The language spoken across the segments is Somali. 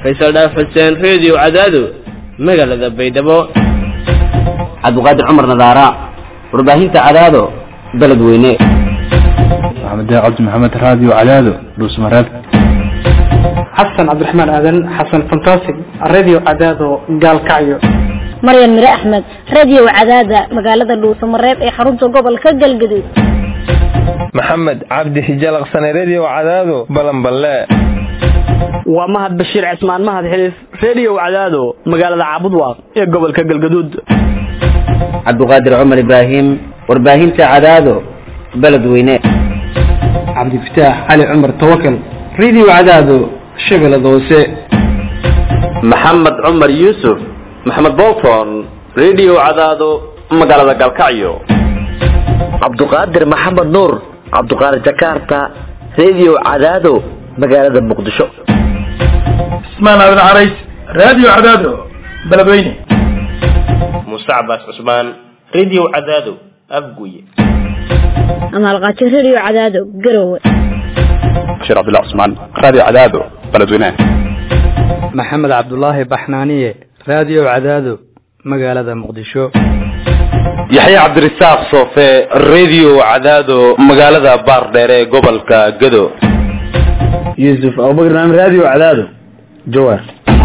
faysal dhaaf xuseen reediyo cadaado magaalada baydhabo cabdiqaadir cumar nadaara warbaahinta cadaado beledweyne maxamed cabdi maxamed raadiyo cadaado dhuusmareeb xasan cabdiraxmaan aadan xasan fantastic radio cadaado gaalkacyo maryan mire axmed radio cadaada magaalada dhuusamareeb ee xarunta gobolka galgaduud maxamed cabdi hijalaqsane redio cadaado balanballe waa mahad bashiir cismaan mahad xiliif redio cadaado magaalada caabudwaaq ee gobolka galgaduud cabdiqaadir cumar ibraahim warbaahinta cadaado beledweyne cabdifataax cali cumar tawakal radio cadaado shabeellada hoose maxamed cumar yuusuf maxamed bolton redio cadaado magaalada galkacyo cabduqaadir maxamed nuur cabduqaadir jakarta redio cadaado magaalada muqdisho ismaan aadan carays radio cadaado beledweyne muuse cabaas cusmaan redio cadaado afguye amaalqaajo radio cadaado garowe bashiir cabdullah cusmaan radio cadaado beledweyne maxamed cabdulaahi baxnaaniye radio cadaado magaalada muqdisho yaxya cabdirasaaq soofe redio cadaado magaalada baardheere ee gobolka gado yuusuf abubakar naam radio cadaado jawaar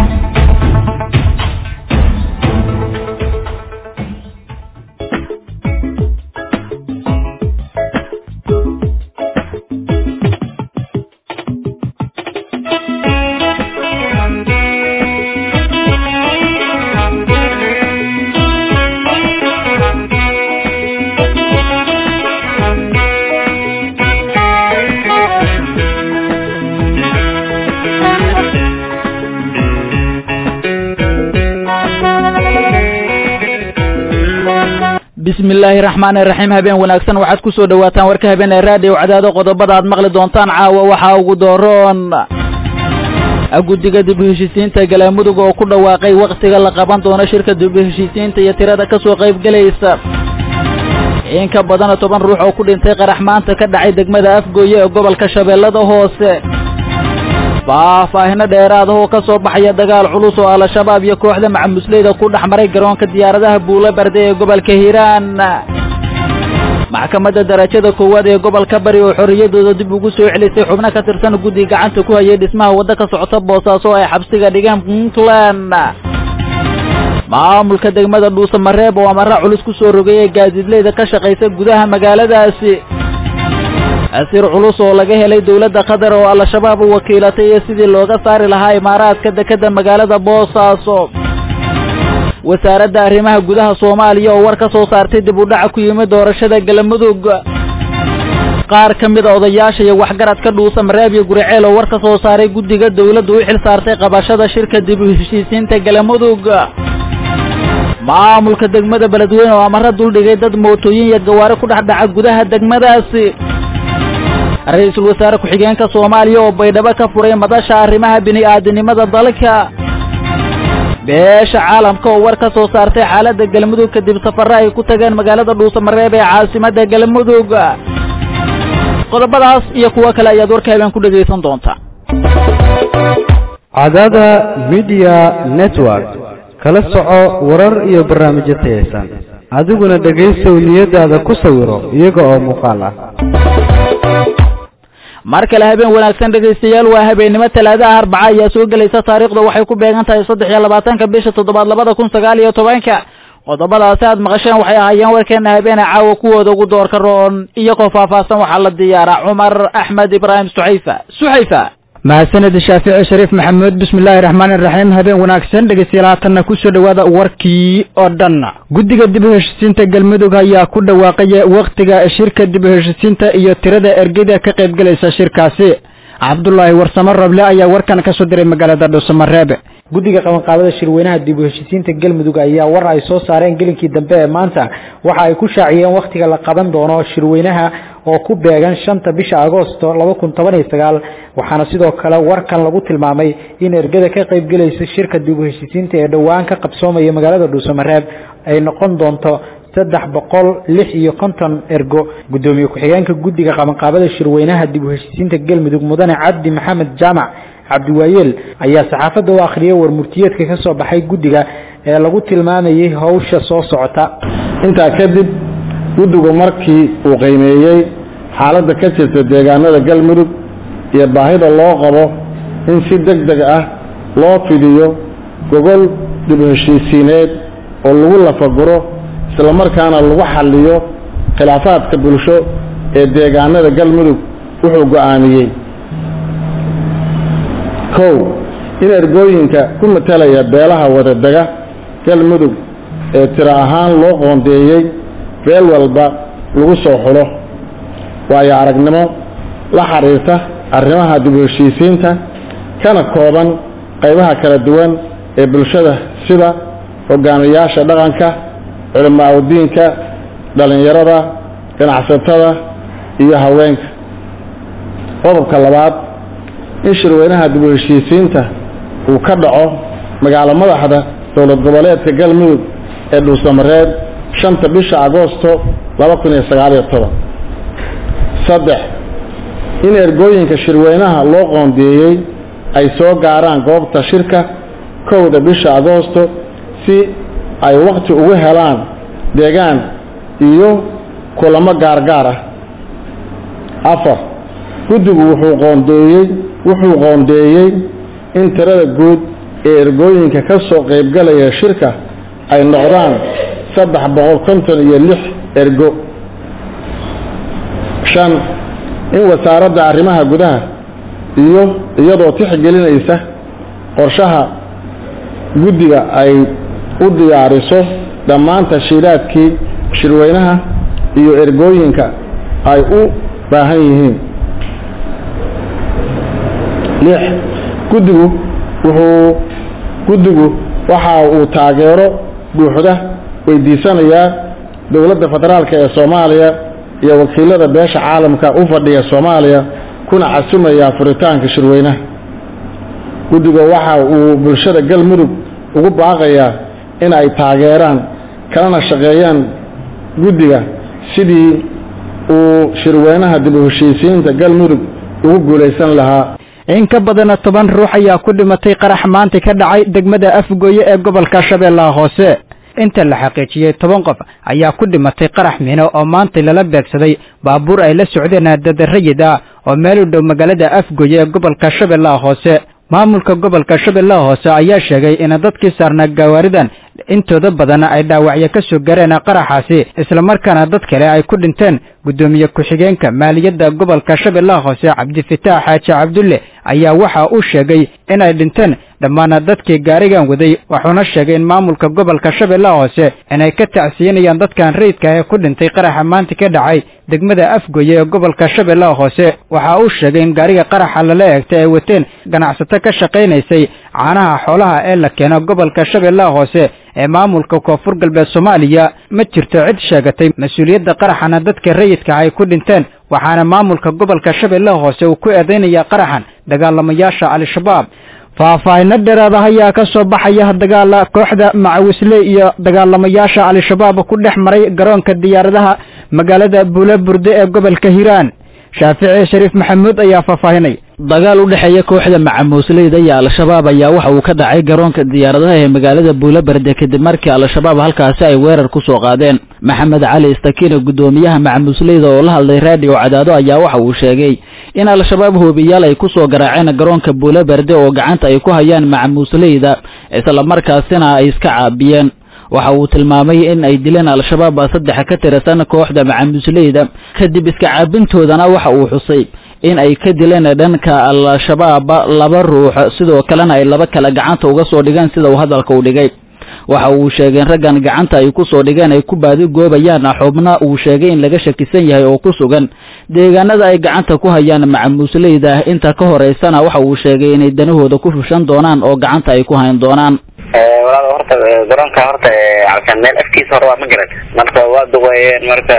bismi illaahi raxmaani raxiim habeen wanaagsan waxaad ku soo dhawaataan warka habeen ee raadiyo cadaado qodobada aad maqli doontaan caawa waxaa ugu dooroon guddiga dib u heshiisiinta galaamudug oo ku dhawaaqay wakhtiga la qaban doono shirka dib u heshiisiinta iyo tirada ka soo qaybgelaysa in ka badana toban ruux oo ku dhintay qarax maanta ka dhacay degmada afgooye ee gobolka shabeellada hoose faahfaahino dheeraada oo ka soo baxaya dagaal culus oo al-shabaab iyo kooxda macamusleyda ku dhex maray garoonka diyaaradaha buulo barde ee gobolka hiiraan maxkamadda darajada koowaad ee gobolka bari oo xorriyadooda dib ugu soo celisay xubno ka tirsan guddi gacanta ku hayay dhismaha waddo ka socota boosaaso ay xabsiga dhigeen puntland maamulka degmada dhuusamareeb oo amara culus ku soo rogay ee gaadiidleyda ka shaqaysa gudaha magaaladaasi asiir culus oo laga helay dowladda qatar oo al-shabaab u wakiilatay iyo sidii looga saari lahaa imaaraadka dekeda magaalada boosaaso wasaaradda arrimaha gudaha soomaaliya oo war ka soo saartay dib u dhaca ku yimid doorashada galamudug qaar ka mid a odayaasha iyo waxgaradka dhuusa mareeb iyo guriceel oo war ka soo saaray guddiga dowladdu u xil saartay qabashada shirka dib u heshiisiinta galamudug maamulka degmada beledweyne oo amaro duldhigay dad mootooyin iyo gawaari ku dhex dhaca gudaha degmadaasi ra-iisul wasaare ku-xigeenka soomaaliya oo baydhabo ka furay madasha arrimaha bini-aadinimada dalka beesha caalamka oo war ka soo saartay xaaladda galmudug kadib safare ay ku tageen magaalada dhuusamareeb ee caasimadda galmudug qodobadaas iyo kuwo kale ayaad warka habeen ku dhegaysan doontaa cadaada media network kala soco warar iyo barnaamijyo tayaysan adiguna dhegaysow niyadaada ku sawiro iyaga oo muuqaal ah mar kale habeen wanaagsan dhegaystayaal waa habeennimo talaadaha arbaca ayaa soo gelaysa taariikhda waxay ku beegan tahay saddex iyo labaatanka bisha toddobaad labada kun sagaal iyo tobanka qodobadaasi aad maqasheen waxay ahaayeen warkeena habeene caawa kuwooda ugu doorka roon iyagoo faahfaahsan waxaa la diyaaraa cumar axmed ibraahim suxayfa suxayfa mahadsaned shaafici shariif maxamuud bismillaahi raxmaani raxiim habeen wanaagsan dhegeystayaal haatanna kusoo dhawaada warkii oo dhan guddiga dib u heshisiinta galmudug ayaa ku dhawaaqaya wakhtiga shirka dib u heshisiinta iyo tirada ergeda ka qaybgelaysa shirkaasi cabdulaahi warsamo roble ayaa warkan ka soo diray magaalada dhuusamareebe guddiga qabanqaabada shirweynaha dib u heshisiinta galmudug ayaa war ay soo saareen gelinkii dambe ee maanta waxa ay ku shaaciyeen wakhtiga la qaban doono shirweynaha oo ku beegan shanta bisha agoosto laba kun toban iyo sagaal waxaana sidoo kale warkan lagu tilmaamay in ergada ka qaybgelaysa shirka dib u heshisiinta ee dhowaan ka qabsoomaya magaalada dhuusamareeb ay noqon doonto saddex boqol lix iyo konton ergo guddoomiye ku-xigeenka guddiga qabanqaabada shirweynaha dib u heshisiinta galmudug mudane cabdi maxamed jaamac cabdiwaayeel ayaa saxaafadda u akhriyay warmurtiyeedka ka soo baxay guddiga ee lagu tilmaamayay howsha soo socota intaa kadib guddigu markii uu qiimeeyey xaaladda ka jirta deegaanada galmudug iyo baahida loo qabo in si deg deg ah loo fidiyo gogol dib u heshiisiineed oo lagu lafaguro islamarkaana lagu xalliyo khilaafaadka bulsho ee deegaanada galmudug wuxuu go'aamiyey kow in ergooyinka ku matalaya beelaha wadadega galmudug ee tiro ahaan loo qoondeeyey beel walba lagu soo xulo waayo aragnimo la xiriirta arrimaha dib u heshiisiinta kana kooban qaybaha kala duwan ee bulshada sida hogaamiyaasha dhaqanka culimaa udiinka dhallinyarada ganacsatada iyo haweenka qodobka labaad in shirweynaha dib u heshiisiinta uu ka dhaco magaalo madaxda dowlad goboleedka galmudug ee dhuusamareed shanta bisha agoosto laba kun iyo sagaaliyo toban saddex in ergooyinka shirweynaha loo qoondeeyey ay soo gaaraan goobta shirka kowda bisha agoosto si ay wakhti ugu helaan deegaan iyo kulamo gaargaar ah afar guddigu wuxuu qoondeeyey wuxuu qoondeeyey in tirada guud ee ergooyinka ka soo qaybgalaya shirka ay noqdaan saddex boqol konton iyo lix ergo shan in wasaaradda arrimaha gudaha iyo iyadoo tixgelinaysa qorshaha guddiga ay u diyaariso dhammaan tashiilaadkii shirweynaha iyo ergooyinka ay u baahan yihiin lix guddigu wuxuu guddigu waxa uu taageero buuxda weydiisanayaa dowladda federaalk ee soomaaliya iyo wakiilada beesha caalamka u fadhiya soomaaliya kuna casumayaa furitaanka shirweynaha guddiga waxa uu bulshada galmudug ugu baaqayaa in ay taageeraan kalana shaqeeyaan guddiga sidii uu shirweynaha dib u heshiisiinta galmudug ugu guulaysan lahaa in ka badana toban ruux ayaa ku dhimatay qarax maanta ka dhacay degmada afgooye ee gobolka shabeellaha hoose inta la xaqiijiyey toban qof ayaa ku dhimatay qarax mino oo maanta lala beegsaday baabuur ay la socdeen dadarayid ah oo meel u dhow magaalada afgooye ee gobolka shabeellaha hoose maamulka gobolka shabeellaha hoose ayaa sheegay in dadkii saarnaa gawaaridan intooda badan ay dhaawacyo ka soo gareen qaraxaasi islamarkaana dad kale ay ku dhinteen guddoomiye ku-xigeenka maaliyadda gobolka shabeellaha hoose cabdifitaax xaaji cabdulle ayaa waxa uu sheegay inay dhinteen dhammaan dadkii gaarigan waday wuxuuna sheegay in maamulka gobolka shabeellaha hoose inay ka tacsiinayaan dadkan rayidka ee ku dhintay qaraxa maanta ka dhacay degmada afgoye ee gobolka shabeellaha hoose waxa uu sheegay in gaariga qaraxa lala eegtay ay wateen ganacsato ka shaqaynaysay caanaha xoolaha ee la keeno gobolka shabeellaha hoose ee maamulka koonfur galbeed soomaaliya ma jirto cid sheegatay mas-uuliyadda qaraxana dadka rayidka ay ku dhinteen waxaana maamulka gobolka shabeellaha hoose uu ku eedeynaya qaraxan dagaalamayaasha al-shabaab faahfaahino dheeraada ayaa ka soo baxaya dagaala kooxda macawisle iyo dagaalamayaasha al-shabaab ku dhex maray garoonka diyaaradaha magaalada buulaburde ee gobolka hiiraan shaafici shariif maxamuud ayaa faahfaahinay dagaal u dhexeeya kooxda macamuusleyda iyo al-shabaab ayaa waxa uu ka dhacay garoonka diyaaradaha ee magaalada buulaberde kadib markii al-shabaab halkaasi ay weerar ku soo qaadeen maxamed cali istakine guddoomiyaha macamuusleyda oo la hadlay raadiyo cadaado ayaa waxa uu sheegay in al-shabaab hoobiyaal ay ku soo garaaceen garoonka buulaberde oo gacanta ay ku hayaan macamuusleyda islamarkaasina ay iska caabiyeen waxa uu tilmaamay in ay dileen al-shabaab saddex ka tirsan kooxda macamuusleyda kadib iska caabintoodana waxa uu xusay in ay ka dileen dhanka al-shabaab laba ruux sidoo kalena ay laba kale gacanta uga soo dhigeen sida uu hadalka u dhigay waxa uu sheegay in raggan gacanta ay ku soo dhigeen ay ku baadi goobayaan xubna uu sheegay in laga shakisan yahay oo ku sugan deegaanada ay gacanta ku hayaan macamuusleyda inta ka horeysana waxa uu sheegay inay danahooda ku fushan doonaan oo gacanta ay ku hayn doonaan walaal horta garoonka horta alkan meel afkiisa hore waa ma garan marka waa duqeeyeen marka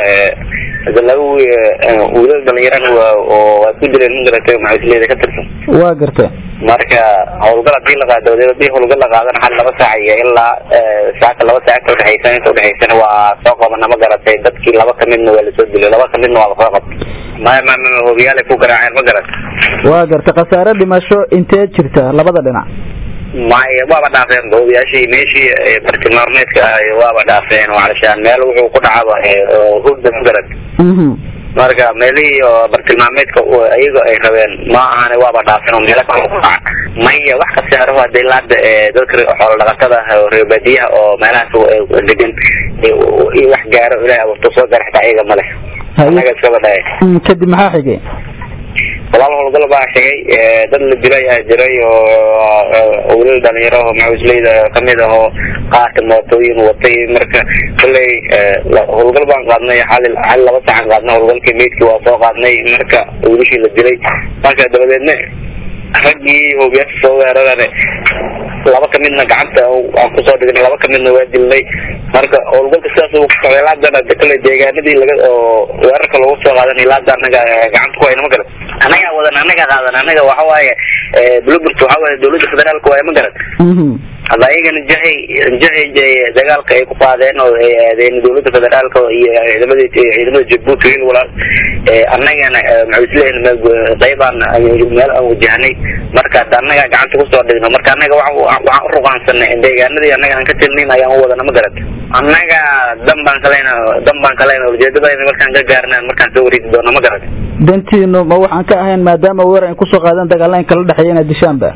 laba wiilal dhalinyarana waa oo waa ku dileen ma garatay macawisleyda ka tirsan waa garta marka howlgal hadii la qaado hadii howlgal la qaadana hal laba saac iyo ilaa saaka laba saac inta udhexaysan inta udhexaysana waa soo qabana ma garatay dadkii laba kamidna waa lasoo dilay laba kamidna waa lasoo qabtay maya ma ma hobiyaalay ku garaaceen ma garan waa garta khasaare dhimasho intee jirta labada dhinac maya waaba dhaafeen hobiyaashii meeshii bartilmaameedka ahay waaba dhaafeen walashaan meel wuxuu ku dhacaba hurda ma garan marka meelihii oo bartilmaameedka iyaga ay rabeen ma ahane waaba dhaafeen oo meelo kale ku dhaca maya wax khasaaro hadii laada dadka xoolo dhaqatada ah oo reer baadiyaha oo meelahaas degan iyo wax gaaro ilahay abuurto soo gara xitaa iyaga male anaga iskaba dhahay kadib maxaa xigay walaal howlgal baa xigay dad la dilay aa jiray oo wilal dhalinyaro oo macusleyda kamid ah oo qaata mootooyin watay marka kolley howlgal baan qaadnay xali xali laba sacan qaadnay howlgalkii meydkii waa soo qaadnay marka wilashii la dilay marka dabadeedna raggii hoobiyaasha soo weerarane laba kamidna gacanta aan kusoo dhignay laba kamidna waa dilnay marka howlgalka sidaas uu kusocday laadana kolley deegaanadii laga oo weerarka lagu soo qaadanay laada anaga gacanta ku hayna ma garan anagaa wadan anaga qaadan anaga waxa waaye blubert waxa waaye dawladda federaalka waaye ma garan hadda ayagana jahay jahay dagaalka ay ku qaadeen oo ay aadeen dawladda federaalka iyo ciidamada ciidamada jabuuti wiil walaal annagana maxuusleyn qaybaan meel aan wajahnay marka hadda annaga gacanta kusoo dhigno marka annaga waxaan uruqaansanay deegaanadii annaga aan ka tilnayn ayaan u wadana ma garat annaga dan baan kalena dan baan kalena ujeedadayna markaan ka gaarnaan markaan soo wareegi doono ma garat dantiinu ma waxaan ka ahayn maadaama weer ay kusoo qaadeen dagaalla in kala dhexeeya inaad dishaanba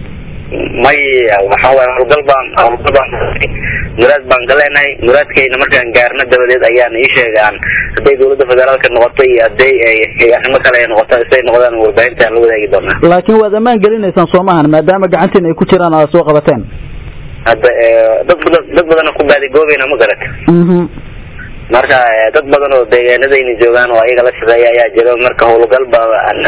maya waxa waaye howlgal baan howlgal baan muraad baan ka leenahay muraadkayna markaan gaarno dabadeed ayaan ii sheegaan hadday dawladda federaalka noqoto iyo hadday ay arrimo kale ay noqoto siday noqdaan warbaahinta aan la wadaagi doonaa laakiin waad ammaan gelinaysaan soomahan maadaama gacantiina ay ku jiraan aad soo qabateen hadda dad badan dad badan ku baadigoobayna ma garat marka dad badan oo deegaanadayna joogaan oo ayaga la shaqeeya ayaa jiro marka howlgal ba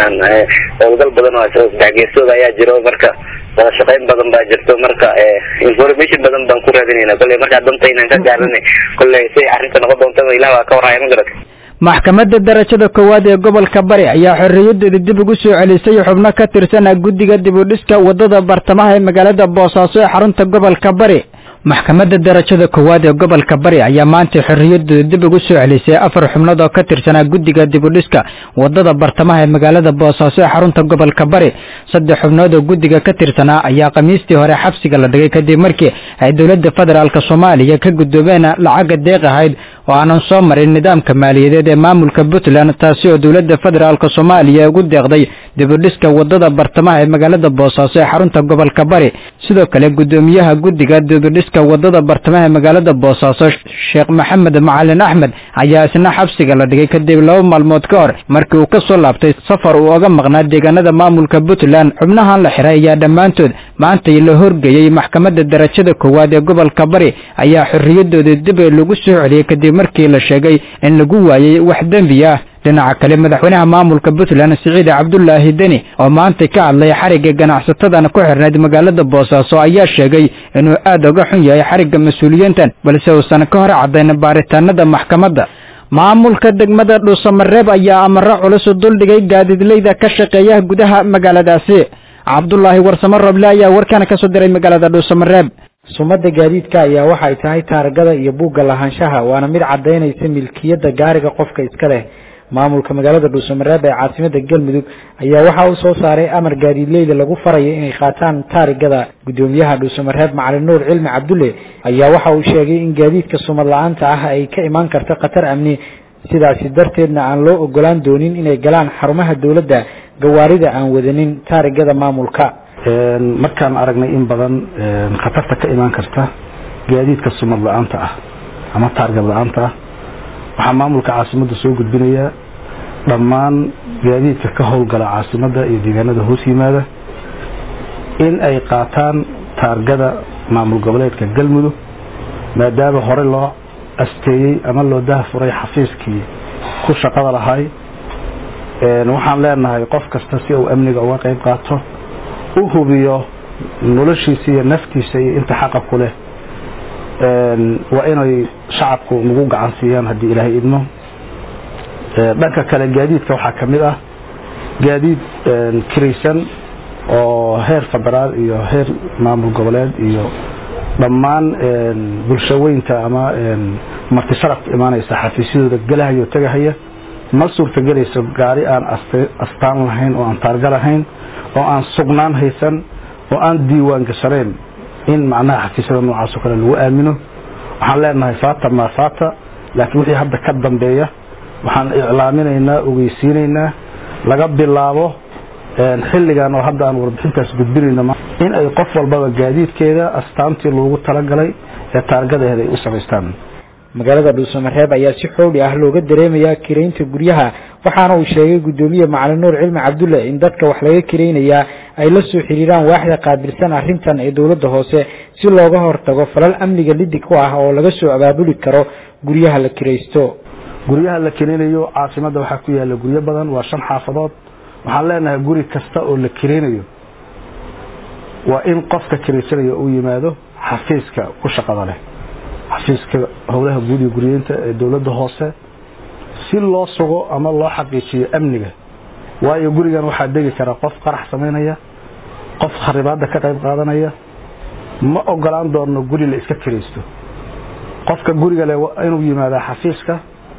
howlgal badan oo sadexgeesooda ayaa jiro marka wada shaqayn badan baa jirto marka information badan baan ku raadinayna kolley markaa dantaynan ka gaaranay kolley say arrinta noqon doontaba ilah waa ka warhaya ma garat maxkamadda darajada koowaad ee gobolka bari ayaa xorriyadeeda dib ugu soo celisay xubno ka tirsana guddiga dib u dhiska wadada bartamaha ee magaalada boosaaso ee xarunta gobolka bari maxkamadda darajada koowaad ee gobolka bari ayaa maanta xorriyadooda dib ugu soo celisay afar xubnood oo ka tirsanaa guddiga dib u dhiska wadada bartamaha ee magaalada boosaaso ee xarunta gobolka bari saddex xubnood oo guddiga ka tirsanaa ayaa khamiistii hore xabsiga la dhigay kadib markii ay dowladda federaalk soomaaliya ka guddoomeen lacaga deeq ahayd oo aanan soo marin nidaamka maaliyadeed ee maamulka puntland taasi oo dowladda federaalk soomaaliya ugu deeqday dib u dhiska wadada bartamaha ee magaalada boosaaso ee xarunta gobolka bari sidoo kale guddoomiyaha guddiga dib u dhiska wadada bartamaha ee magaalada boosaaso sheekh maxamed macalin axmed ayaa isna xabsiga la dhigay kadib laba maalmood ka hor markii uu ka soo laabtay safar uu oga maqnaa deegaanada maamulka puntland xubnahan la xiray ayaa dhammaantood maanta la horgeeyey maxkamadda darajada koowaad ee gobolka bari ayaa xorriyadooda dib lagu soo celiyey kadib markii la sheegay in lagu waayey wax dembi ah dhinaca kale madaxweynaha maamulka puntland siciid cabdulaahi deni oo maanta ka hadlay xarigga ganacsatadan ku xirnayd magaalada boosaaso ayaa sheegay inuu aad uga xun yahay xarigga mas-uuliyiintan balse uusan ka hor caddayn baaritaanada maxkamadda maamulka degmada dhuusamareeb ayaa amaro culus u duldhigay gaadiidleyda ka shaqeeya gudaha magaaladaasi cabdulaahi warsamo roble ayaa warkana kasoo diray magaalada dhuusamareeb sumada gaadiidka ayaa waxay tahay taargada iyo buugga lahaanshaha waana mid cadaynaysa milkiyadda gaariga qofka iska leh maamulka magaalada dhuusamareeb ee caasimada galmudug ayaa waxa uu soo saaray amar gaadiidleyda lagu farayo inay qaataan taarigada gudoomiyaha dhuusamareeb macalin nuur cilmi cabdulle ayaa waxa uu sheegay in gaadiidka sumad la-aanta ah ay ka imaan karta khatar amni sidaasi darteedna aan loo ogolaan doonin inay galaan xarumaha dowladda gawaarida aan wadanin taarigada maamulka markaan aragnay in badan khatarta ka imaan karta gaadiidka sumad la-aanta ah ama taargad la-aanta ah waxaa maamulka caasimadda soo gudbinayaa dhammaan gaadiidka ka howlgala caasimadda iyo deegaanada hoos yimaada in ay qaataan taargada maamul goboleedka galmudug maadaama hore loo asteeyey ama loo dahafuray xafiiskii ku shaqada lahay waxaan leenahay qof kasta si uu amniga uga qayb qaato u hubiyo noloshiisa iyo naftiisa iyo inta xaqa ku leh waa inay shacabku nagu gacan siiyaan haddii ilaahay idmo dhanka kale gaadiidka waxaa ka mid ah gaadiid kiraysan oo heer federaal iyo heer maamul goboleed iyo dhammaan bulshaweynta ama marti sharafka imaanaysa xafiisyadooda galahaya oo tegahaya ma suurtagelayso gaari aan astaan lahayn oo aan taarga lahayn oo aan sugnaan haysan oo aan diiwaan gashanayn in macnaha xafiisyada noocaas oo kale lagu aamino waxaan leenahay faata maa faata laakiin wixii hadda ka dambeeya waxaan iclaaminaynaa ogeysiinaynaa laga bilaabo xilligan oo hadda aan warbixintaas gudbinayno in ay qof walbaba gaadiidkeeda astaantii loogu talagalay ee taargadaheeda ay u samaystaan magaalada dhuusamareeb ayaa si xooli ah looga dareemayaa kiraynta guryaha waxaana uu sheegay guddoomiye macalin nuur cilmi cabdulle in dadka wax laga kiraynayaa ay la soo xiriiraan waaxda qaabilsan arrintan ee dowladda hoose si looga hortago falal amniga lidig ku ah oo laga soo abaabuli karo guryaha la kiraysto guryaha la kiraynayo caasimadda waxaa ku yaala guryo badan waa shan xaafadood waxaan leenahay guri kasta oo la kiraynayo waa in qofka kiraysanaya uu yimaado xafiiska ku shaqada leh xafiiska howlaha guud iyo guryeynta ee dowladda hoose si loo sugo ama loo xaqiijiyo amniga waayo gurigan waxaa degi kara qof qarax samaynaya qof kharibaadda ka qayb qaadanaya ma ogolaan doonno guri la iska kiraysto qofka guriga leh inuu yimaadaa xafiiska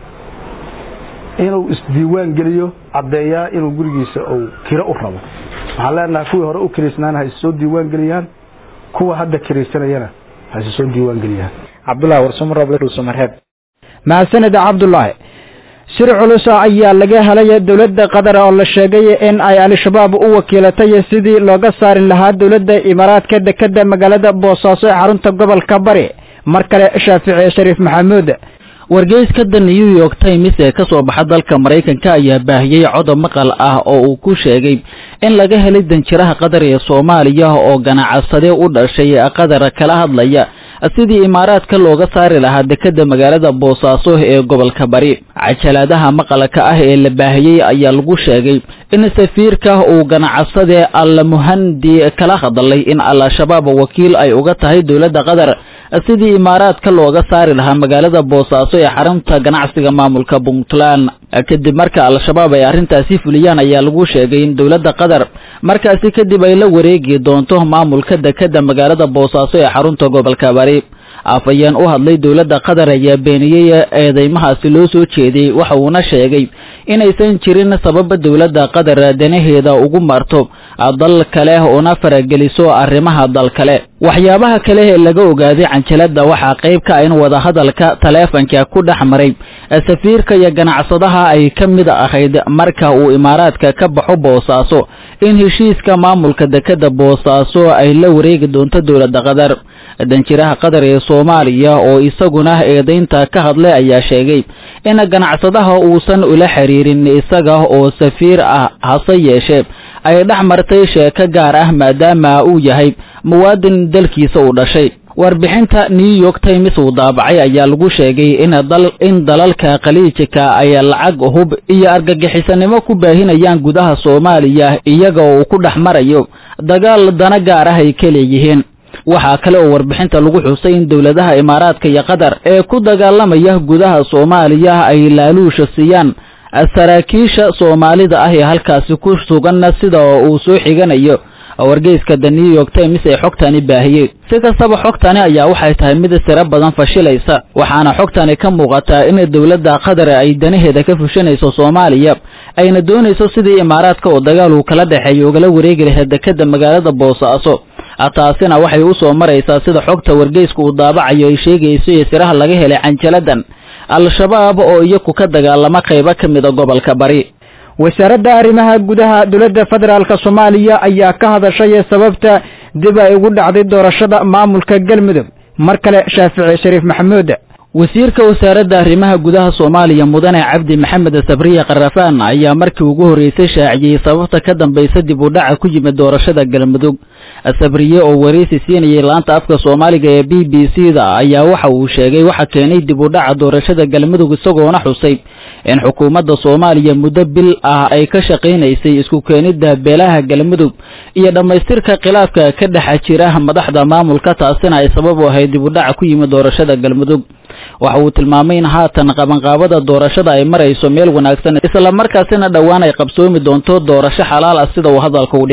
inuu isdiiwaan geliyo caddeeyaa inuu gurigiisa uu kiro u rabo waxaan leenahay kuwii hore u kiraysnaana ha issoo diiwaan geliyaan kuwa hadda kiraysanayana ha issoo diiwaan geliyaan cabdullahi warsumaroblsamareeb mahadsanid cabdulaahi shir culusa ayaa laga helay dowladda qatar oo la sheegay in ay al-shabaab u wakiilatay sidii looga saari lahaa dowladda imaaraadka dekeda magaalada boosaaso ee xarunta gobolka bari mar kale shaafici shariif maxamuud wargeyska the new york times ee ka soo baxa dalka maraykanka ayaa baahiyey codob maqal ah oo uu ku sheegay in laga helay danjiraha qatar ee soomaaliya oo ganacsade u dhashay qatar kala hadlaya sidii imaaraadka looga saari lahaa dekeda magaalada boosaaso ee gobolka bari cajaladaha maqalka ah ee la baahiyey ayaa lagu sheegay in safiirka uu ganacsade almuhandi kala hadlay in al-shabaab wakiil ay uga tahay dowladda qatar sidii imaaraadka looga saari lahaa magaalada boosaaso ee xarunta ganacsiga maamulka puntland kadib marka al-shabaab ay arrintaasi fuliyaan ayaa lagu sheegay in dowladda qatar markaasi kadib ay la wareegi doonto maamulka dekeda magaalada boosaaso ee xarunta gobolka bari afayeen u hadlay dowladda qatar ayaa beeniyey eedeymahaasi loo soo jeediyey waxa uuna sheegay inaysan jirin sababa dowladda qatar danaheeda ugu marto dal kale una farageliso arrimaha dal kale waxyaabaha kale ee laga ogaaday canjalada waxaa qayb ka in wadahadalka taleefanka ku dhex maray safiirka iyo ganacsadaha ay ka mid ahayd marka uu imaaraadka ka baxo boosaaso in heshiiska maamulka dekeda boosaaso ay la wareegi doonto dowladda qatar danjiraha qatar ee soomaaliya oo isaguna eedaynta ka hadlay ayaa sheegay in ganacsadaha uusan ula xiriirin isaga oo safiir ah hase yeeshee ay dhex martay sheeko gaar ah maadaama uu yahay muwaadin dalkiisa u dhashay warbixinta new york times uu daabacay ayaa lagu sheegay in in dalalka khaliijka ay lacag hub iyo argagixisanimo ku baahinayaan gudaha soomaaliya iyaga oo uu ku dhex marayo dagaal dana gaar ah ay ka leeyihiin waxaa kale oo warbixinta lagu xusay in dowladaha imaaraadka iyo qatar ee ku dagaalamaya gudaha soomaaliya ay laaluusha siiyaan saraakiisha soomaalida ah ee halkaasi ku sugan sida uu soo xiganayo wargeyska the new york times ee xogtani baahiyey si kastaba xogtani ayaa waxay tahay mid siro badan fashilaysa waxaana xogtani ka muuqataa in dowladda qatar ay danaheeda ka fushanayso soomaaliya ayna doonayso sidii imaaraadka oo dagaal uu kala dhexeeyo ugala wareegi lahayd dekeda magaalada boosaaso taasina waxay u soo maraysaa sida xogta wargeyska uu daabacayo ay sheegayso iyo siraha laga helay canjaladan al-shabaab oo iyaku ka dagaalama qaybo ka mida gobolka bari wasaaradda arrimaha gudaha dowladda federaalk soomaaliya ayaa ka hadashay sababta dib ay ugu dhacday doorashada maamulka galmudug mar kale shaafici shariif maxamuud wasiirka wasaaradda arrimaha gudaha soomaaliya mudane cabdi maxamed sabriye karafaan ayaa markii ugu horreysay shaaciyey sababta ka dambaysa dib u dhaca ku yimid doorashada galmudug sabriye oo wareysi siinayay laanta afka soomaaliga ee b b c da ayaa waxa uu sheegay waxa keenay dib u dhaca doorashada galmudug isagoona xusay in xukuumadda soomaaliya muddo bil ah ay ka shaqaynaysay isku keenidda beelaha galmudug iyo dhammaystirka khilaafka ka dhex jira madaxda maamulka taasina ay sabab u ahayd dib u dhaca ku yimid doorashada galmudug waxa uu tilmaamay in haatan qabanqaabada doorashada ay marayso meel wanaagsan isla markaasina dhowaan ay qabsoomi doonto doorasho xalaal ah sida uu hadalka u dhigay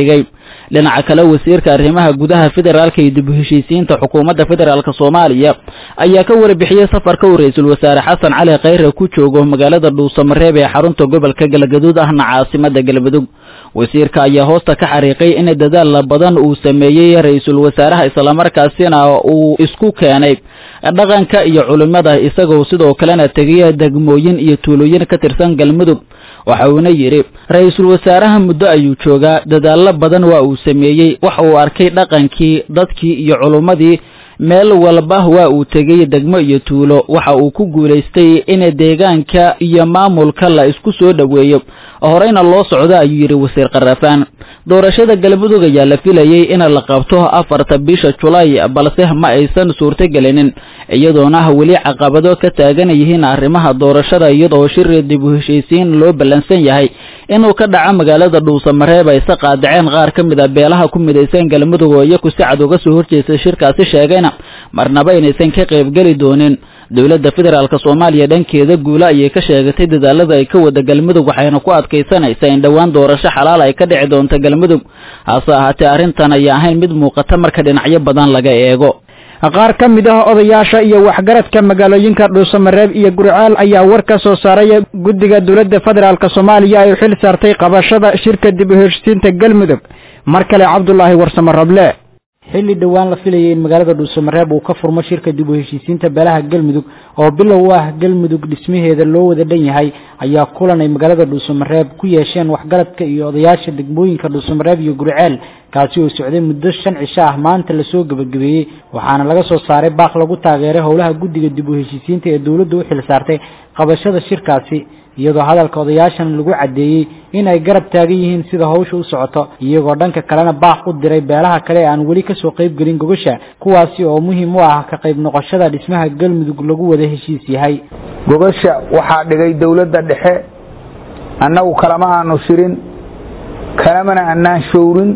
dhinaca kale wasiirka arrimaha gudaha federaalka iyo dib u heshiisiinta xukuumadda federaalk soomaaliya ayaa ka warbixiyey safarka uu ra-iisul wasaare xasan cali khayre ku joogo magaalada dhuusamareeb ee xarunta gobolka galgaduud ahna caasimada galmudug wasiirka ayaa hoosta ka xariiqay in dadaal badan uu sameeyey ra-iisul wasaaraha islamarkaasina uu isku keenay dhaqanka iyo culimada isagoo sidoo kalena tegaya degmooyin iyo tuulooyin ka tirsan galmudug waxa uuna yidhi ra-iisul wasaaraha muddo ayuu joogaa dadaallo badan waa uu sameeyey waxa uu arkay dhaqankii dadkii iyo culummadii meel walba waa uu tegay degmo iyo tuulo waxa uu ku guulaystay in deegaanka iyo maamulka la isku soo dhoweeyo horeyna loo socdo ayuu yidhi wasiir karafaan doorashada galmudug ayaa la filayey in la qabto afarta bisha julaay balse ma aysan suurtogelinin iyadoona weli caqabado ka taagan yihiin arrimaha doorashada iyadoo shir dib u heshiisiin loo ballansan yahay inuu ka dhaco magaalada dhuusamareeb ayse qaadaceen qaar ka mid a beelaha ku midaysan galmudug oo iyaku si cad uga soo horjeestay shirkaasi sheegayna marnaba inaysan ka qaybgeli doonin dowladda federaalk soomaaliya dhankeeda guule ayay ka sheegatay dadaalada ay ka wada galmudug waxayna ku adkaysanaysaa in dhowaan doorasho xalaal ay ka dhici doonto galmudug hase ahaatee arrintan ayaa ahayn mid muuqata marka dhinacyo badan laga eego qaar ka mid ah odayaasha iyo waxgaradka magaalooyinka dhuusamareeb iyo gurcaal ayaa war ka soo saaray guddiga dowladda federaalk soomaaliya ay xil saartay qabashada shirka dib u heshisiinta galmudug mar kale cabdulaahi warsamo rable xilli dhowaan la filayay in magaalada dhuusamareeb uu ka furmo shirka dib u heshiisiinta beelaha galmudug oo bilow u ah galmudug dhismaheeda loo wada dhan yahay ayaa kulan ay magaalada dhuusamareeb ku yeesheen waxgaradka iyo odayaasha degmooyinka dhuusamareeb iyo gurceel kaasi oo socday muddo shan cisho ah maanta lasoo gebagabeeyey waxaana laga soo saaray baaq lagu taageeray howlaha guddiga dib u heshiisiinta ee dowladda u xil saartay qabashada shirkaasi iyadoo hadalka odayaashan lagu caddeeyey in ay garab taagan yihiin sida hawsha u socoto iyagoo dhanka kalena baaq u diray beelaha kale ee aan weli kasoo qayb gelin gogasha kuwaasi oo muhiim u ah ka qayb noqoshada dhismaha galmudug lagu wada heshiis yahay gogasha waxaa dhigay dowladda dhexe annagu kalama aanu shirin kalamana annaan showrin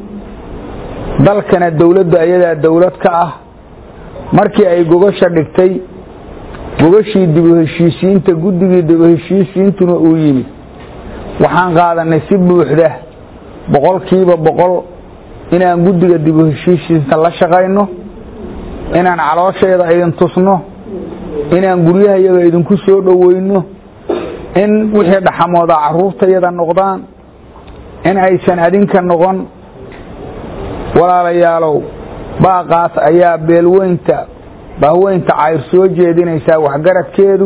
dalkana dowladdu ayadaa dowlad ka ah markii ay gogasha dhigtay gogashii dib u heshiisiinta guddigii dib u heshiisiintuna uu yimid waxaan qaadanay si buuxda boqolkiiba boqol inaan guddiga dib u heshiisiinta la shaqayno inaan caloosheeda idin tusno inaan guryaha iyaga idinku soo dhoweyno in wixii dhaxamooda caruurtayada noqdaan in aysan adinka noqon walaalayaalow baaqaas ayaa beelweynta bahweynta cayr soo jeedinaysaa waxgaradkeedu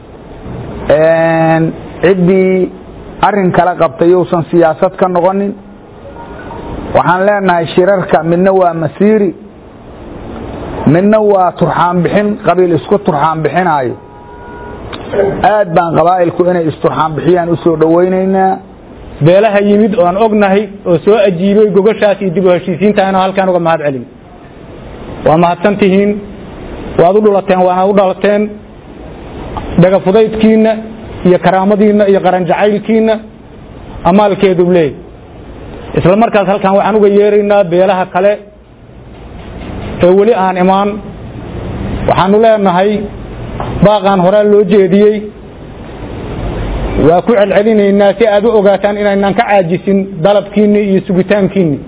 ciddii arin kala qabtay yousan siyaasad ka noqonin waxaan leenahay shirarka midna waa masiiri midna waa turxaan bixin qabiil isku turxaan bixinaayo aad baan qabaa'ilku inay isturxaan bixiyaan u soo dhowaynaynaa beelaha yimid oo aan ognahay oo soo ajiibay gogoshaas iyo dib u heshiisiinta inaan halkaan uga mahad celin waa mahadsan tihiin waad u dhulateen waanaad u dhalateen dhagafudaydkiinna iyo karaamadiinna iyo qaranjacaylkiinna amaalkeedu leey isla markaas halkan waxaan uga yeeraynaa beelaha kale ee weli aan imaan waxaanu leenahay baaqaan horaa loo jeediyey waa ku celcelinaynaa si aad u ogaataan inaynaan ka caajisin dalabkiinni iyo sugitaankiinni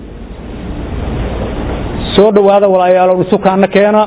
soo dhowaada walaayaalo dhusukaana keena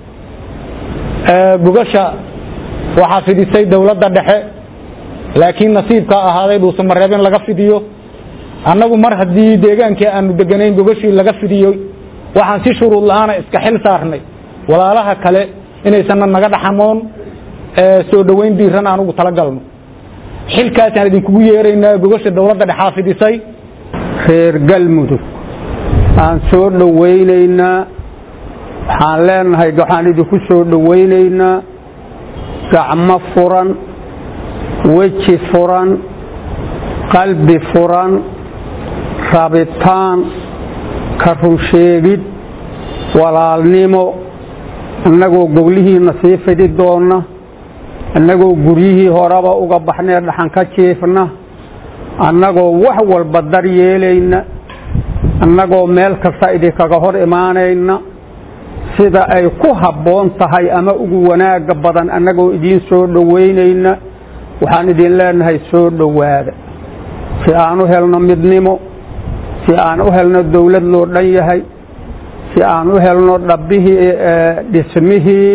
gogasha waxaa fidisay dowladda dhexe laakiin nasiibkaa ahaaday dhuusamareeb in laga fidiyo annagu mar haddii deegaankii aanu deganayn gogashii laga fidiyo waxaan si shuruud la-aana iska xil saarnay walaalaha kale inaysanna naga dhaxamoon soo dhoweyn diiran aan ugu talagalno xilkaasaan idinkugu yeeraynaa gogasha dowladda dhexaa fidisay reer galmudug aan soo dhowaynaynaa waxaan leenahay waxaan idinku soo dhowaynaynaa gacmo furan weji furan qalbi furan rabitaan ka runsheegid walaalnimo annagoo goglihiina sii fidi doonna annagoo guryihii horeba uga baxnee dhaxan ka jiifna annagoo wax walba dar yeelayna annagoo meel kasta idinkaga hor imaanayna sida ay ku habboon tahay ama ugu wanaagga badan annagoo idiin soo dhowaynayna waxaan idin leenahay soo dhowaada si aan u helno midnimo si aan u helno dawlad loo dhan yahay si aan u helno dhabbihii dhismihii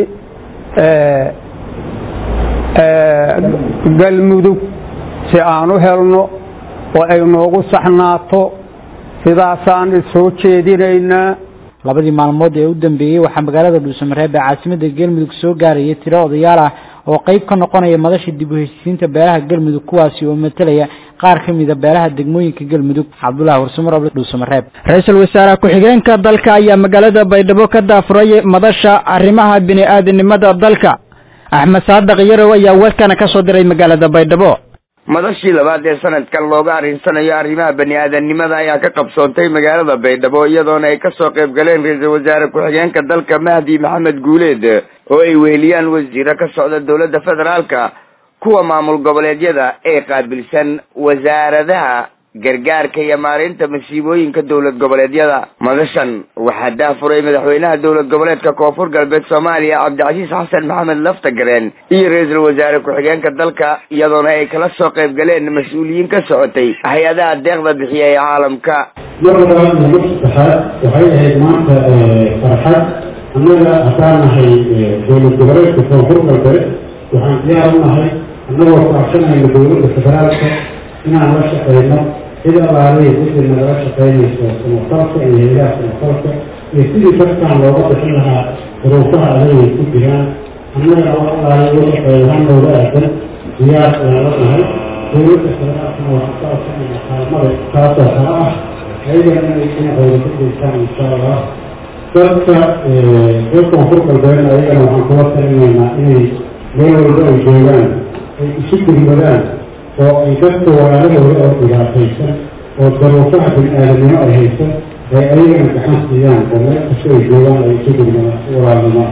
galmudug si aan u helno oo ay noogu saxnaato sidaasaan soo jeedinaynaa labadii maalmood ee u dambeeyey waxaa magaalada dhuusamareeb ee caasimada galmudug soo gaarayay tiro odayaal ah oo qayb ka noqonaya madasha dib u heshiisiinta beelaha galmudug kuwaasi oo matalaya qaar ka mida beelaha degmooyinka galmudug cabdullahi warsamar dhuusamareeb ra-iisul wasaare ku-xigeenka dalka ayaa magaalada baydhabo ka daafuray madasha arrimaha bini-aadanimada dalka axmed saadaq yarow ayaa warkana ka soo diray magaalada baydhabo madashii labaad ee sanadkan looga arrinsanayo arrimaha bani-aadanimada ayaa ka qabsoontay magaalada baydhabo iyadoona ay kasoo qayb galeen ra-iisul wasaare ku-xigeenka dalka mahdi maxamed guuleed oo ay weheliyaan wasiiro ka socda dowladda federaalka kuwa maamul goboleedyada ee qaabilsan wasaaradaha gargaarka iyo maareynta masiibooyinka dowlad goboleedyada madashan waxaa daafuray madaxweynaha dowlad goboleedka koonfur galbeed soomaaliya cabdicasiis xasan maxamed laftagareen iyo ra-iisul wasaare ku-xigeenka dalka iyadoona ay kala soo qayb galeen mas-uuliyiin ka socotay hay-adaha deeqda bixiya ee caalamka mar labaad iyo mar saddexaad waxay ahayd maanta farxad annaga haddaan nahay dowlad goboleedka koonfur galbeed waxaan diyaar u nahay annagoo kaashanayna dowladda federaalka inaan la shaqeyno cid alaalihi cidii nagala shaqeynayso samafalka iyo haylaha samafalka iyo sidii dadkan looga bixin lahaa duruufaha adagay ku jiraan annagana wax alaali u shaqeeyo hanooga aadan diyaar ayaan la nahay dowladda federaalkana waxaan ka codsanayna kaalmada taasoo kale ah ayagana inay dhinacooda ku geystaan insha allah dadka reer koonfur galbeedna ayagana waxaan kula talinaynaa inay meel walba ay joogaan ay isu gurmadaan oo ay dadka walaalahooda oo dhibaataysan oo daruufaha bini-aadanimo ay haysan ay ayagana gacan siiyaan oo meel kasta ay joogaan ay isu gurmadaan si walaalnimo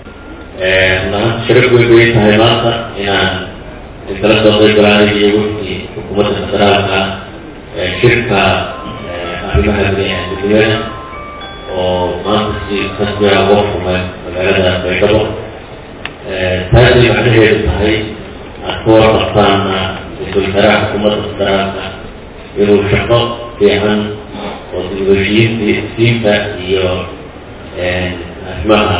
maanta sharaf weyn bay tahay maanta inaan kala soo qayb galaanay iyo wixii xukuumadda federaalka shirka arrimaha bini-aadanimada oo maanta si rasmiga uga furmay magaalada baydhabo taasay macnaheedu tahay aad ku warqabtaana ra-iisul wasaaraha xukuumadda federaalka inuu shaqo fiican oo dibheshiisiinta iyo arrimaha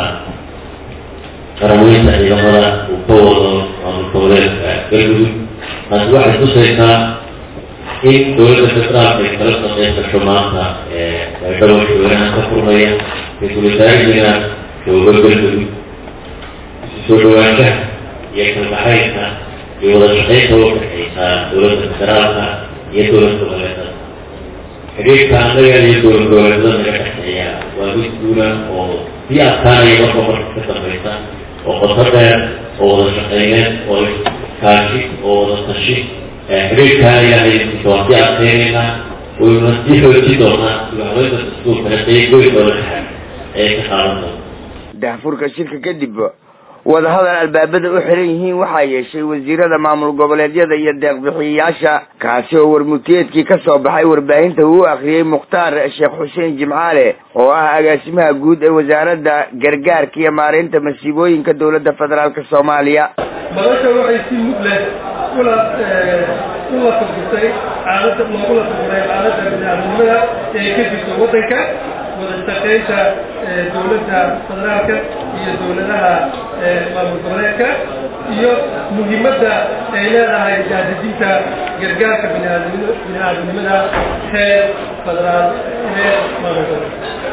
qarameynta ciidamada uu ka wado maamul goboleedka galmudug taasi waxay tusaysaa in dowladda federaalka ay kala shaqeyn karto maanta baydhabo shaweynaha ka furmaya ra-iisul wasaarihiina joogo galmudug isu soo dhawaanshaha iyo kalgacaylka iyo wada shaqeynta u dhexeysa dowladda federaalka iyo dowlad goboleedada xidhiirka annaga iyo dowlad goboleedada naga dhexeeya waa mid guula oo sii adkaanaya marka marka ka dambeysa oo qoto dheer oo wada shaqeyneed oo kaashi oo wada tashi xidhiirkaa ilaahay waa sii adkeyneynaa wayna sii xooji doonaa sugahabeynta dastuurkana qeyb weyn oo dhexe ayay ka qaadan doontaa daahfurka shirka kadib wadahadal albaabada u xiran yihiin waxaa yeeshay wasiirada maamul goboleedyada iyo deeqbixiyayaasha kaasi oo warmutiyeedkii ka soo baxay warbaahinta uu akhriyey mukhtaar sheekh xuseen jimcaale oo ah agaasimaha guud ee wasaaradda gargaarka iyo maareynta masiibooyinka dowladda federaalk soomaaliya madasha waxay si mud leh ula ula furfurtay xaalada loogula furfuray xaaladda bini-aadamnimada ee ka jirta waddanka wada shaqeynta dowladda federaalka iyo dowladaha maamul goboleedka iyo muhiimadda ay leedahay daadejinta gargaarka biniaadamnimo bini-aadamnimada heer federaal heer maamul goboleed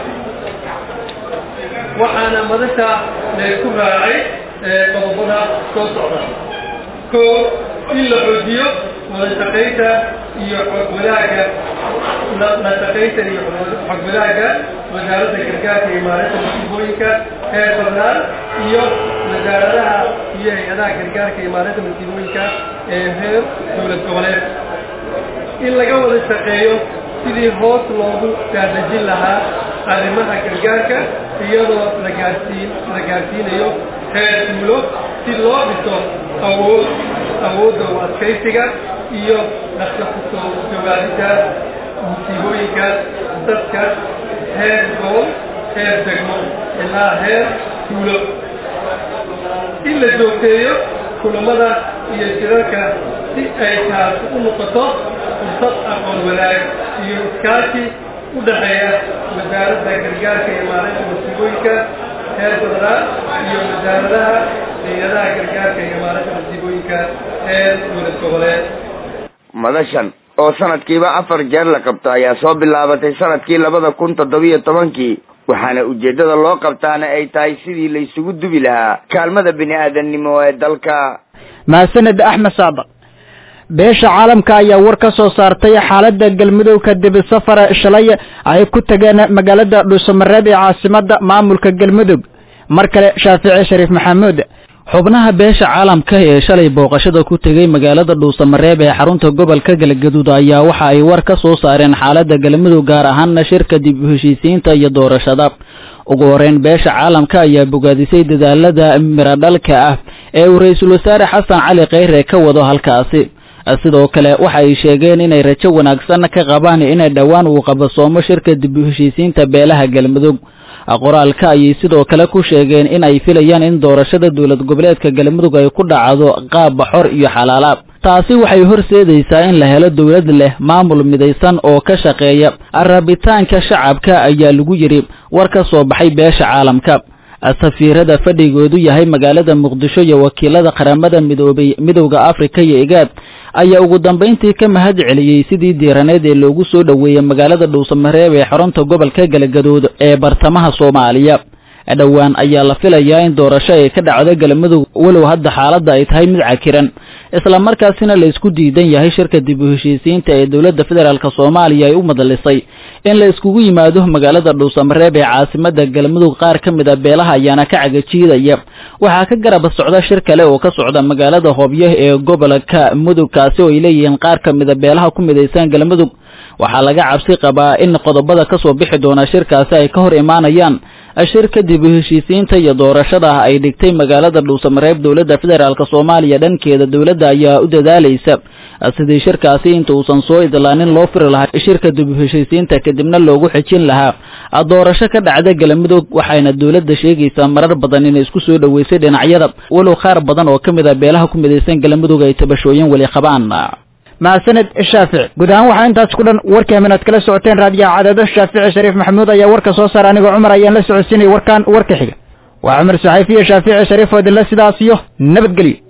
waxaana madasha laysku raacay qodobada soo socda ko in la xoojiyo wada shaqaynta iyo xog wadaaga la shaqaynta iyo xog wadaaga wasaaradda gargaarka iyo maalinta masiibooyinka heer federaal iyo wasaaradaha iyo hay-adaha gargaarka iyo maalinta masiibooyinka ee heer dowlad goboleed in laga wada shaqeeyo sidii hoos loogu daadejin lahaa arrimaha gargaarka iyadoo la gaarsiin la gaarsiinayo heer duulo si loo dhiso awood awoodda u adkaysiga iyo dhaqsa kusoo jawaabidda musiibooyinka dadka heer gobol heer degmo ilaa heer duulo in la joogteeyo kulamada iyo shirarka si ay taasi u noqoto fursad aqoon wanaag iyo iskaashi u dhexeeya wasaaradda gargaarka iyo maalinta masiibooyinka heer federaal iyo wasaaradaha hay-adaha gargaarka iyo maalinta masiibooyinka heer dowlad goboleed madashan oo sanadkiiba afar jeer la qabto ayaa soo bilaabatay sanadkii labada kun toddobiyo tobankii waxaana ujeeddada loo qabtaana ay tahay sidii la isugu dubi lahaa kaalmada bini aadamnimo ee dalka mahadsaned axmed saadaq beesha caalamka ayaa war ka soo saartay xaaladda galmudug kadib safar shalay ay ku tageen magaalada dhuusamareeb ee caasimada maamulka galmudug mar kale shaafici shariif maxamuud xubnaha beesha caalamka ee shalay booqashada ku tegey magaalada dhuusamareeb ee xarunta gobolka galgaduud ayaa waxa ay war ka soo saareen xaaladda galmudug gaar ahaana shirka dib u heshiisiinta iyo doorashada ugu horeyn beesha caalamka ayaa bogaadisay dadaalada miradhalka ah ee uu ra-iisul wasaare xasan cali kheyre ka wado halkaasi sidoo kale waxa ay sheegeen inay rajo wanaagsan ka qabaan inay dhowaan uu qabasoomo shirka dib u heshiisiinta beelaha galmudug qoraalka ayay sidoo kale ku sheegeen in ay filayaan in doorashada dowlad goboleedka galmudug ay ku dhacdo qaab xor iyo xalaalaab taasi waxay horseedaysaa in la helo dowlad leh maamul midaysan oo ka shaqeeya rabitaanka shacabka ayaa lagu yidhi war ka soo baxay beesha caalamka safiirada fadhigoodu yahay magaalada muqdisho iyo wakiilada qaramada midoobay midowda afrika iyo igaad ayaa ugu dambayntii ka mahad celiyey sidii diiraneed ee loogu soo dhoweeyey magaalada dhuusamareeb ee xarunta gobolka galgaduud ee bartamaha soomaaliya dhowaan ayaa la filayaa in doorasho ay ka dhacdo galmudug walow hadda xaaladda ay tahay mid cakiran isla markaasina la isku diidan yahay shirka dib u heshiisiinta ee dowladda federaalk soomaaliya ay u madalisay in la iskugu yimaado magaalada dhuusamareeb ee caasimada galmudug qaar ka mid a beelaha ayaana ka cagajiidaya waxaa ka garab socda shir kale oo ka socda magaalada hoobyo ee gobolka mudug kaasi oo ay leeyihiin qaar ka mid a beelaha ku midaysan galmudug waxaa laga cabsi qabaa in qodobada kasoo bixi doona shirkaasi ay ka hor imaanayaan shirka dib u heshiisiinta iyo doorashada ay dhigtay magaalada dhuusamareeb dowladda federaalk soomaaliya dhankeeda dowladda ayaa u dadaalaysa sidii shirkaasi inta uusan soo idlaanin loo firi lahaa shirka dib u heshiisiinta kadibna loogu xejin lahaa doorasho ka dhacda galmudug waxayna dowladda sheegaysaa marar badan inay isku soo dhoweysay dhinacyada walow qaar badan oo ka mid a beelaha ku midaysan galmudug ay tabashooyin weli qabaan mahadsaned shaafici guud ahaan waxaa intaas ku dhan warkii aminaad kala socoteen raadiyaha cadaado shaafici shariif maxamuud ayaa warka soo saara anigoo cumar ayaan la socodsiinay warkaan warka xiga waa cumar saxayfiya shaafici shariif oo idinle sidaas iyo nabadgelyo